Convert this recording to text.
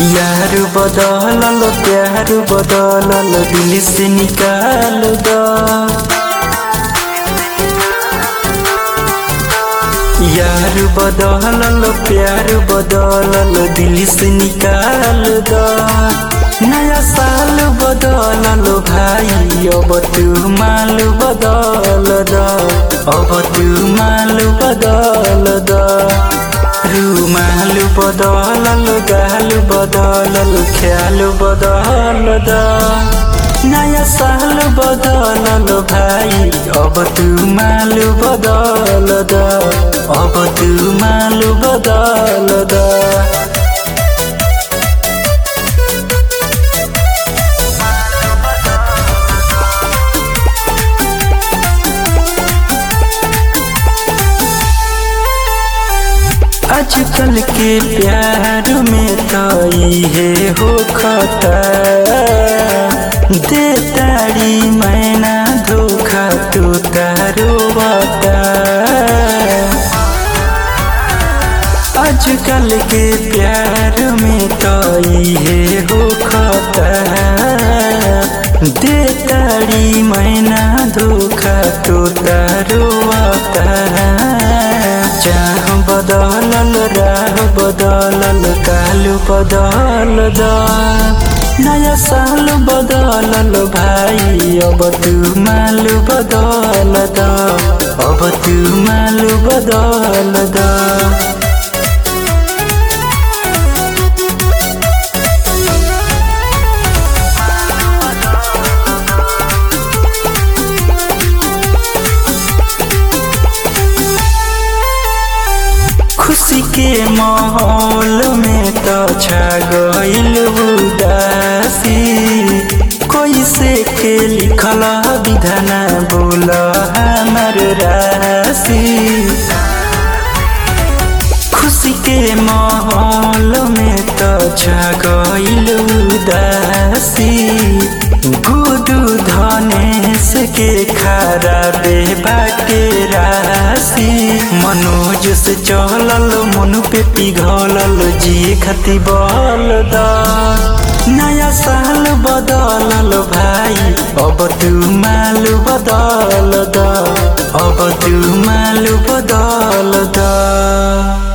यार बदलल प्यार बदलल दिल से निकाल द यार बदलल प्यार बदलल दिल से निकाल द नया साल बदलल भाई अब तू माल बदल द अब तू माल बदल द रुमाल बदलल गाल बदलल ख्याल बदल द नया साल बदलल भाइ अब तू माल बदल द अब तू माल बदल द आजकल के प्यार में तो ये हो खता दे तारी मैना धोखा तो तारो बता आजकल के प्यार में तो ये हो खता दे तारी मैना धोखा तो तारो बता चाह बदलल राह बदलल काल बदल द नया साल बदलल भाई अब तू माल बदल द अब तू माल बदल द खुशी के माहौल में तो छा गईल उदासी कैसे के लिखल विधाना बोल हमर राशि खुशी के माहौल में तो छा गईल उदासी गुदू धनेश के खराबे बाटे राशि मनोज से चलल मन पे पिघलल जिए खती बल द नया साल बदलल भाई अब तू माल बदल द अब तू माल बदल द